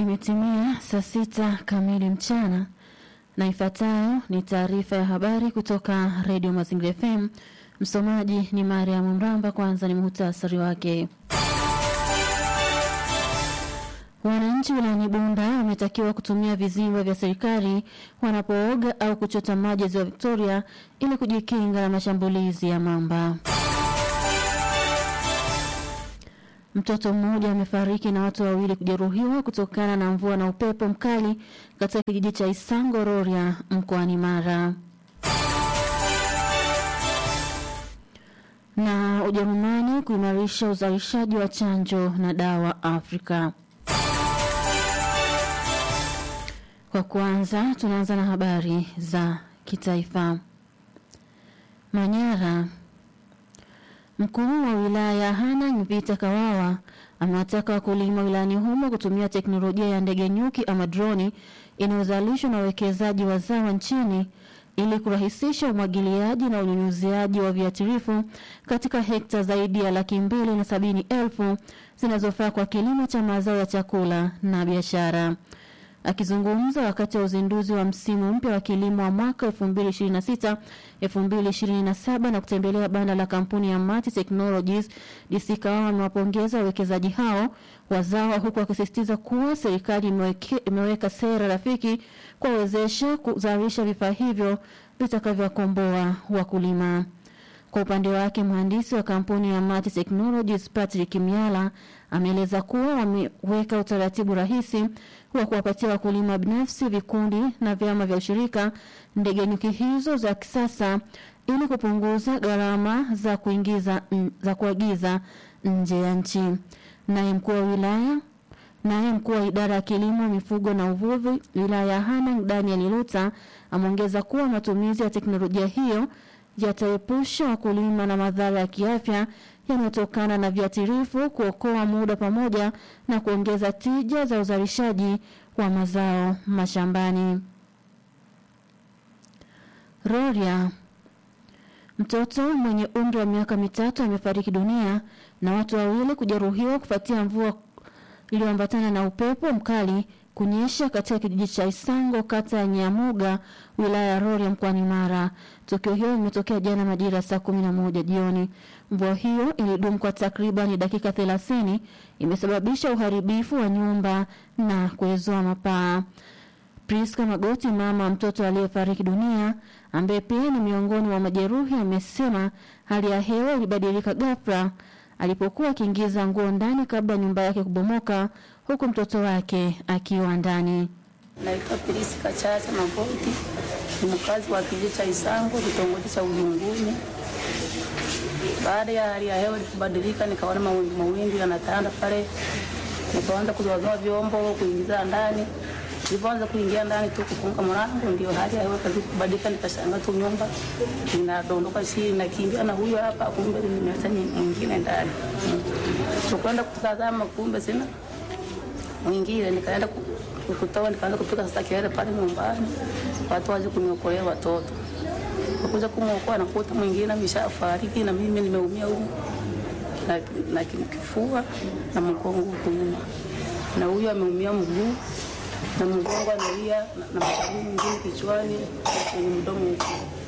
Imetimia saa sita kamili mchana na ifuatayo ni taarifa ya habari kutoka redio Mazingira FM. Msomaji ni Mariam Mramba. Kwanza ni muhtasari wake. Wananchi wilayani Bunda wametakiwa kutumia vizimba vya serikali wanapooga au kuchota maji ziwa Victoria ili kujikinga na mashambulizi ya mamba. Mtoto mmoja amefariki na watu wawili kujeruhiwa kutokana na mvua na upepo mkali katika kijiji cha Isango Rorya mkoani Mara. Na Ujerumani kuimarisha uzalishaji wa chanjo na dawa Afrika. Kwa kwanza tunaanza na habari za kitaifa. Manyara. Mkuu wa wilaya Hanang' Vita Kawawa amewataka wakulima wilayani humo kutumia teknolojia ya ndege nyuki ama droni inayozalishwa na wawekezaji wazawa nchini ili kurahisisha umwagiliaji na unyunyuziaji wa viuatilifu katika hekta zaidi ya laki mbili na sabini elfu zinazofaa kwa kilimo cha mazao ya chakula na biashara. Akizungumza wakati wa uzinduzi wa msimu mpya wa kilimo wa mwaka 2026 2027 na kutembelea banda la kampuni ya Mati Technologies, DC Kawawa amewapongeza wawekezaji hao wazawa, huku akisisitiza kuwa serikali imeweke, imeweka sera rafiki kuwawezesha kuzalisha vifaa hivyo vitakavyowakomboa wakulima. Kwa upande wake mhandisi wa kampuni ya Mati Technologies Patrick Miala ameeleza kuwa wameweka utaratibu rahisi wa kuwapatia wakulima binafsi, vikundi na vyama vya ushirika ndege nyuki hizo za kisasa ili kupunguza gharama za kuingiza za kuagiza nje ya nchi. Naye mkuu wa wilaya Naye mkuu wa idara ya kilimo, mifugo na uvuvi wilaya ya Hanang' Daniel Luta ameongeza kuwa matumizi ya teknolojia hiyo yataepusha wakulima na madhara ya kiafya yanayotokana na viuatilifu, kuokoa muda pamoja na kuongeza tija za uzalishaji wa mazao mashambani. Rorya. Mtoto mwenye umri wa miaka mitatu amefariki dunia na watu wawili kujeruhiwa kufuatia mvua iliyoambatana na upepo mkali kunyesha katika kijiji cha Isango kata ya Nyamuga wilaya ya Rorya mkoani Mara. Tukio hilo limetokea jana majira saa kumi na moja jioni. Mvua hiyo ilidumu kwa takriban dakika thelathini, imesababisha uharibifu wa nyumba na kuezoa mapaa. Priska Magoti, mama mtoto aliyefariki dunia, ambaye pia ni miongoni mwa majeruhi, amesema hali ya hewa ilibadilika ghafla alipokuwa akiingiza nguo ndani kabla nyumba yake kubomoka huku mtoto wake akiwa ndani. Naitwa Priska Chacha Magoti, ni mkazi wa kijiji cha Isango, kitongoji cha Ujunguni. Baada ya hali ya hewa kubadilika, nikaona mawingu mawingu yanatanda pale, nikaanza kuzoazoa vyombo kuingiza ndani. Nilipoanza kuingia ndani tu kufunga mlango, ndio hali ya hewa kazi kubadilika, nikashangaa tu nyumba inadondoka chini, nakimbia na huyo hapa, kumbe nimeacha mwingine ndani. Tukwenda kutazama, kumbe sina mwingine, nikaenda kutoa, nikaanza kupiga sasa kelele pale nyumbani, watu waje kuniokolea watoto. Wakuja kumwokoa, nakuta mwingine ameshafariki na mimi nimeumia huko na, na kifua na mgongo huko nyuma, na huyo ameumia mguu na mgongo analia na, na mashavu mengine kichwani kwenye mdomo huko.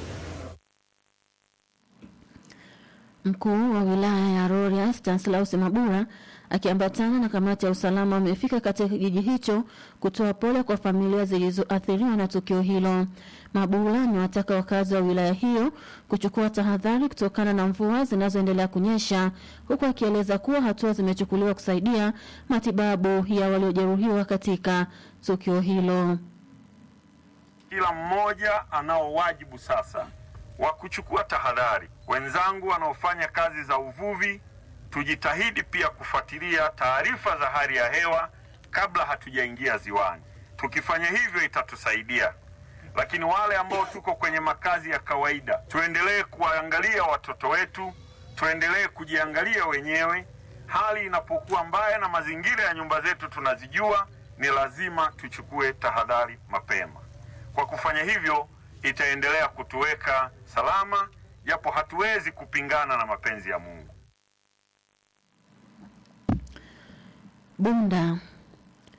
Mkuu wa wilaya ya Rorya Stanislaus Mabura akiambatana na kamati ya usalama wamefika katika kijiji hicho kutoa pole kwa familia zilizoathiriwa na tukio hilo. Mabura amewataka wakazi wa wilaya hiyo kuchukua tahadhari kutokana na mvua zinazoendelea kunyesha, huku akieleza kuwa hatua zimechukuliwa kusaidia matibabu ya waliojeruhiwa katika tukio hilo. Kila mmoja anao wajibu sasa wa kuchukua tahadhari. Wenzangu wanaofanya kazi za uvuvi, tujitahidi pia kufuatilia taarifa za hali ya hewa kabla hatujaingia ziwani. Tukifanya hivyo itatusaidia. Lakini wale ambao tuko kwenye makazi ya kawaida, tuendelee kuwaangalia watoto wetu, tuendelee kujiangalia wenyewe. Hali inapokuwa mbaya na mazingira ya nyumba zetu tunazijua, ni lazima tuchukue tahadhari mapema. Kwa kufanya hivyo, itaendelea kutuweka salama, japo hatuwezi kupingana na mapenzi ya Mungu. Bunda.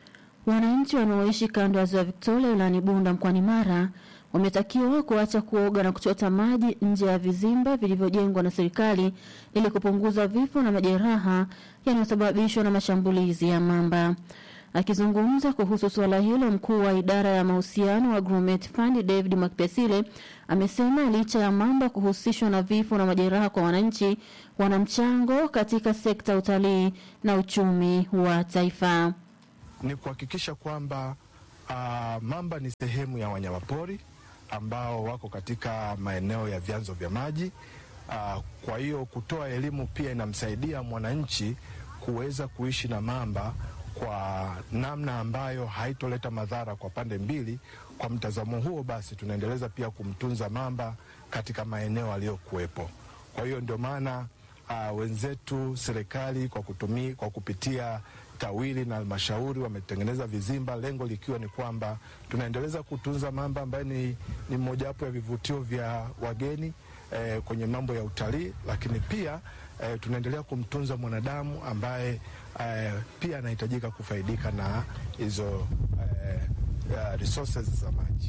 Wananchi wanaoishi kando ya ziwa Victoria wilayani Bunda mkoani Mara wametakiwa kuacha kuoga na kuchota maji nje ya vizimba vilivyojengwa na serikali ili kupunguza vifo na majeraha yanayosababishwa na mashambulizi ya mamba. Akizungumza kuhusu suala hilo, mkuu wa idara ya mahusiano wa Grumeti Fund David Mwakipesile amesema licha ya mamba kuhusishwa na vifo na majeraha kwa wananchi, wana mchango katika sekta ya utalii na uchumi wa taifa. Ni kuhakikisha kwamba uh, mamba ni sehemu ya wanyamapori ambao wako katika maeneo ya vyanzo vya maji. Uh, kwa hiyo kutoa elimu pia inamsaidia mwananchi kuweza kuishi na mamba kwa namna ambayo haitoleta madhara kwa pande mbili. Kwa mtazamo huo basi, tunaendeleza pia kumtunza mamba katika maeneo aliyokuwepo. Kwa hiyo ndio maana uh, wenzetu serikali kwa kutumia, kwa kupitia TAWIRI na halmashauri wametengeneza vizimba, lengo likiwa ni kwamba tunaendeleza kutunza mamba ambaye ni, ni mojawapo ya vivutio vya wageni eh, kwenye mambo ya utalii, lakini pia eh, tunaendelea kumtunza mwanadamu ambaye eh, pia anahitajika kufaidika na hizo eh, uh, resources za maji.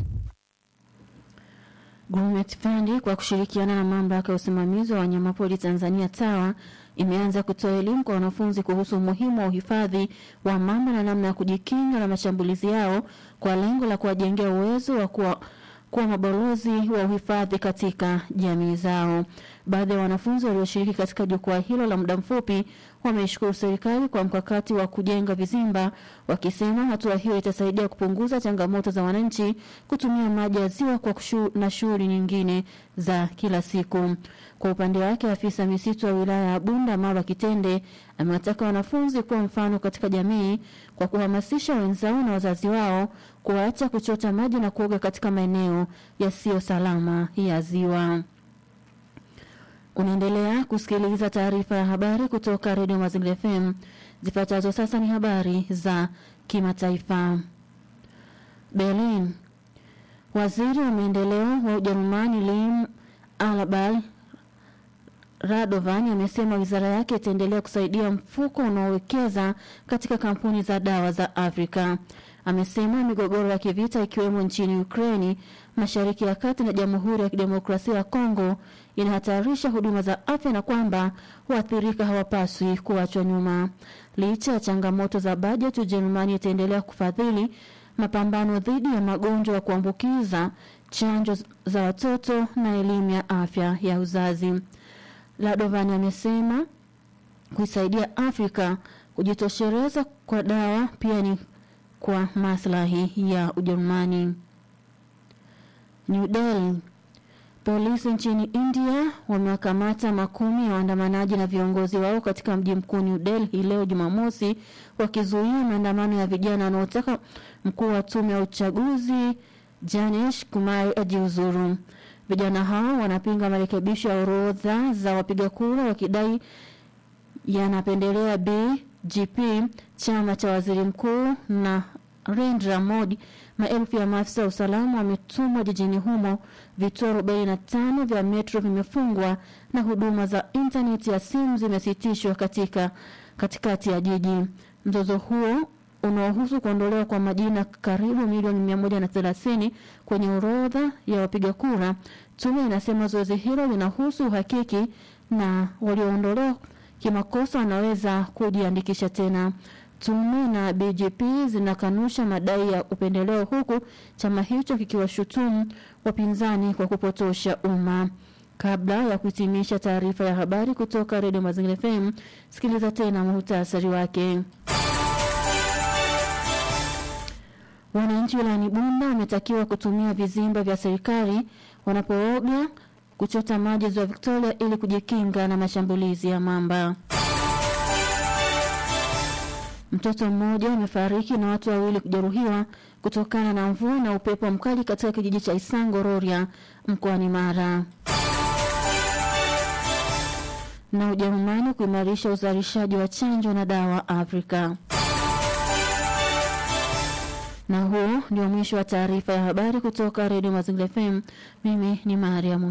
Grumeti Fund kwa kushirikiana na mamlaka ya usimamizi wa wanyamapori Tanzania TAWA imeanza kutoa elimu kwa wanafunzi kuhusu umuhimu wa uhifadhi wa mamba na namna ya kujikinga na mashambulizi yao kwa lengo la kuwajengea uwezo wa kuwa kuwa mabalozi wa uhifadhi katika jamii zao. Baadhi ya wanafunzi walioshiriki katika jukwaa hilo la muda mfupi wameishukuru serikali kwa mkakati wa kujenga vizimba, wakisema hatua hiyo itasaidia kupunguza changamoto za wananchi kutumia maji ya ziwa kwa kushu, na shughuli nyingine za kila siku. Kwa upande wake, afisa misitu wa wilaya ya Bunda Marwa Kitende amewataka wanafunzi kuwa mfano katika jamii kwa kuhamasisha wenzao na wazazi wao kuacha kuchota maji na kuoga katika maeneo yasiyo salama ya ziwa. Unaendelea kusikiliza taarifa ya habari kutoka redio Mazingira FM. Zifuatazo sasa ni habari za kimataifa. Berlin. Waziri wa maendeleo wa Ujerumani Lim Alabal Radovan amesema wizara yake itaendelea kusaidia mfuko unaowekeza katika kampuni za dawa za Afrika. Amesema migogoro ya kivita ikiwemo nchini Ukraini, Mashariki ya Kati na Jamhuri ya Kidemokrasia ya Kongo inahatarisha huduma za afya na kwamba waathirika hawapaswi kuachwa nyuma. Licha ya changamoto za bajeti, Ujerumani itaendelea kufadhili mapambano dhidi ya magonjwa ya kuambukiza, chanjo za watoto na elimu ya afya ya uzazi. Ladovan amesema kuisaidia Afrika kujitosheleza kwa dawa pia ni kwa maslahi ya Ujerumani. New Delhi. Polisi nchini India wamewakamata makumi ya waandamanaji na viongozi wao katika mji mkuu New Delhi leo Jumamosi, wakizuia maandamano ya vijana wanaotaka mkuu wa tume ya uchaguzi Janesh Kumar ajiuzuru. Vijana hao wanapinga marekebisho ya orodha za wapiga kura wakidai yanapendelea BJP, chama cha waziri mkuu na Narendra Modi. Maelfu ya maafisa wa usalama wametumwa jijini humo. Vituo 45 vya metro vimefungwa na huduma za intaneti ya simu zimesitishwa katika katikati ya jiji. Mzozo huo unaohusu kuondolewa kwa majina karibu milioni 130 kwenye orodha ya wapiga kura. Tume inasema zoezi hilo linahusu uhakiki na walioondolewa kimakosa wanaweza kujiandikisha tena. Tume na BJP zinakanusha madai ya upendeleo huku chama hicho kikiwashutumu wapinzani kwa kupotosha umma. Kabla ya kuhitimisha taarifa ya habari kutoka Redio Mazingira FM, sikiliza tena muhtasari wake. Wananchi wilayani Bunda wametakiwa kutumia vizimba vya serikali wanapooga, kuchota maji ziwa Victoria ili kujikinga na mashambulizi ya mamba. Mtoto mmoja amefariki na watu wawili kujeruhiwa kutokana na mvua na upepo mkali katika kijiji cha Isango Rorya mkoani Mara. Na Ujerumani kuimarisha uzalishaji wa chanjo na dawa Afrika. Na huo ndio mwisho wa taarifa ya habari kutoka Redio Mazingira FM. Mimi ni Mariam